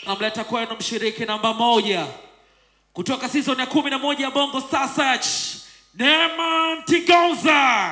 namleta kwenu mshiriki namba moja kutoka season ya kumi na moja ya bongo star search neema ntigonza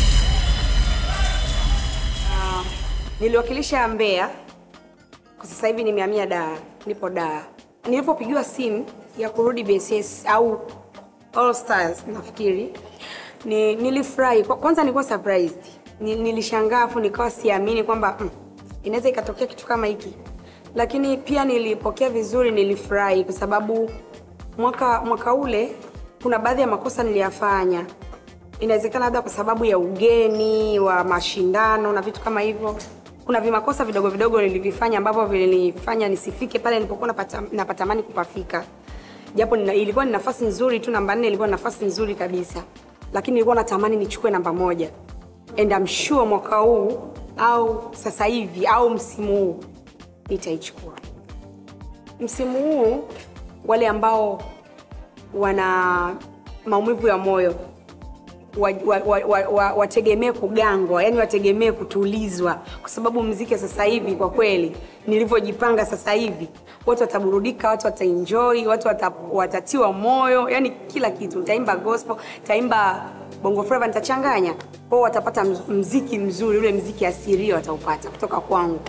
Niliwakilisha Mbeya, kwa sasa hivi nimehamia Dar, nipo Dar. Nilipopigiwa simu ya kurudi BSS au All Stars nafikiri ni, nilifurahi Kwa- kwanza, nilikuwa surprised, Ni- nilishangaa afu nikawa siamini kwamba mm, inaweza ikatokea kitu kama hiki, lakini pia nilipokea vizuri, nilifurahi kwa sababu mwaka mwaka ule kuna baadhi ya makosa niliyafanya inawezekana labda kwa sababu ya ugeni wa mashindano na vitu kama hivyo kuna vimakosa vidogo vidogo nilivifanya ambavyo vilinifanya nisifike pale nilipokuwa napata, napatamani kupafika japo nina, ilikuwa ni nafasi nzuri tu namba nne ilikuwa ni nafasi nzuri kabisa lakini nilikuwa natamani nichukue namba moja and I'm sure mwaka huu au sasa hivi au msimu huu nitaichukua msimu huu wale ambao wana maumivu ya moyo wategemee wa, wa, wa, wa, wategemee kugangwa yani wategemee kutulizwa kwa sababu mziki wa sasa hivi kwa kweli nilivyojipanga sasa hivi watu wataburudika watu wataenjoy watu wata, watatiwa moyo yani kila kitu nitaimba gospel nitaimba bongo flava nitachanganya kwao watapata mz- mziki mzuri ule mziki asirio wataupata kutoka kwangu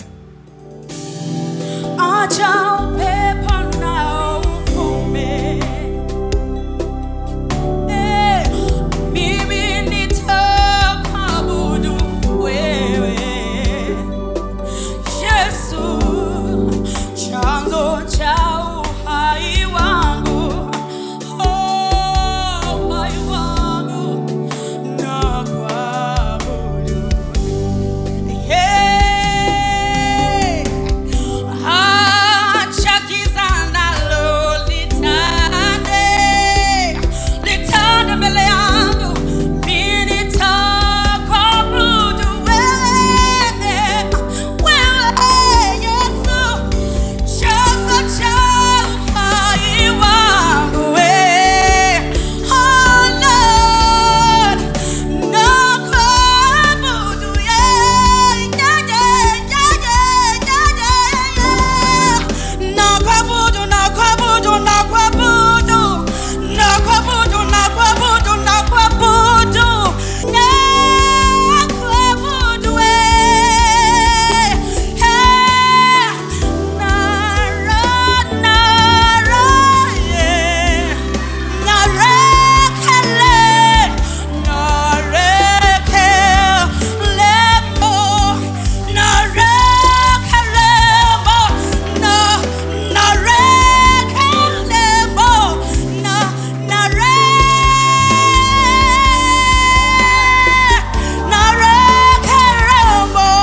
Acha upepo nao uvume. Eh, mimi nitakuabudu wewe. Yesu, chanzo cha uhai wangu. Oh, uhai wangu, nakuabudu. Yeah. Acha giza nalo litande, litande mbele yangu, mimi nitakuabudu wewe, wewe Yesu, chanzo cha uhai wangu wewe. Oh Lord, nakuabudu yeah, yeah, yeah, yeah, yeah, yeah, yeah. Nakuabudu, nakuabudu, nakuabudu. Nakuabudu, nakuabudu, nakuabudu. Nakuabudu, eh, eh. Nara, nara, yeah. Narekele, narekelemo, narekelemo, na, narekelemo, na, nare, narekelemo.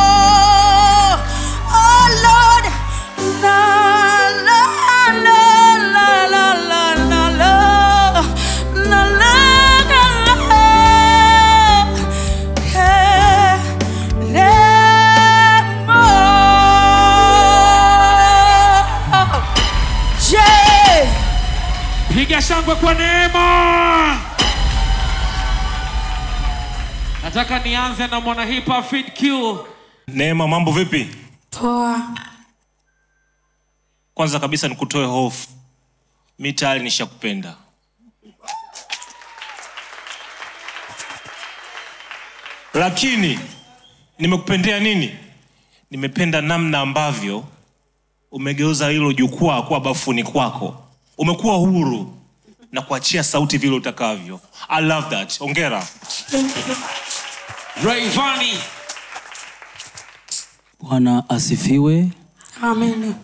Oh Lord, la, la, la, la, la, la, la, la, la, la, la, eh, lemo. Yeah. piga shangwe kwa neema nataka nianze na mwana hip hop Fid Q Neema, mambo vipi? Poa. Kwanza kabisa nikutoe hofu, mi tayari nishakupenda. Lakini nimekupendea nini? Nimependa namna ambavyo umegeuza hilo jukwaa kuwa bafuni kwako, umekuwa huru na kuachia sauti vile utakavyo. I love that. Ongera. Rayvanny Bwana asifiwe. Amen.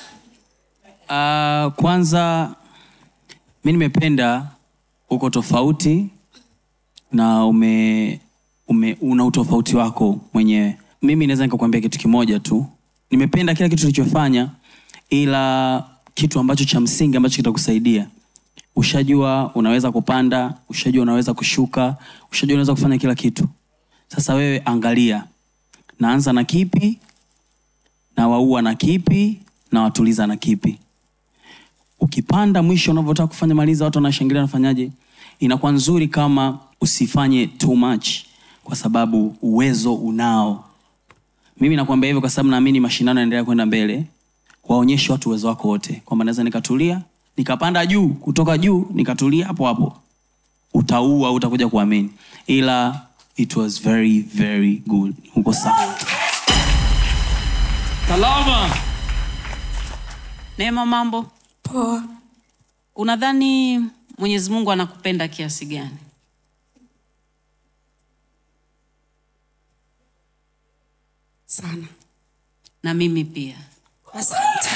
Uh, kwanza mi nimependa uko tofauti na ume, ume una utofauti wako mwenyewe. Mimi naweza nikakwambia kitu kimoja tu, nimependa kila kitu ulichofanya, ila kitu ambacho cha msingi ambacho kitakusaidia ushajua unaweza kupanda, ushajua unaweza kushuka, ushajua unaweza kufanya kila kitu. Sasa wewe angalia, naanza na kipi, na waua na kipi, na watuliza na kipi ukipanda mwisho unavyotaka kufanya maliza watu wanashangilia nafanyaje inakuwa nzuri kama usifanye too much kwa sababu uwezo unao mimi nakwambia hivyo kwa sababu naamini mashindano yanaendelea kwenda mbele waonyeshe watu uwezo wako wote kwamba naweza nikatulia nikapanda juu kutoka juu nikatulia hapo hapo utaua utakuja kuamini ila it was very very good uko sawa salama Neema, mambo Poa. unadhani Mwenyezi Mungu anakupenda kiasi gani? Sana. Na mimi pia. Asante.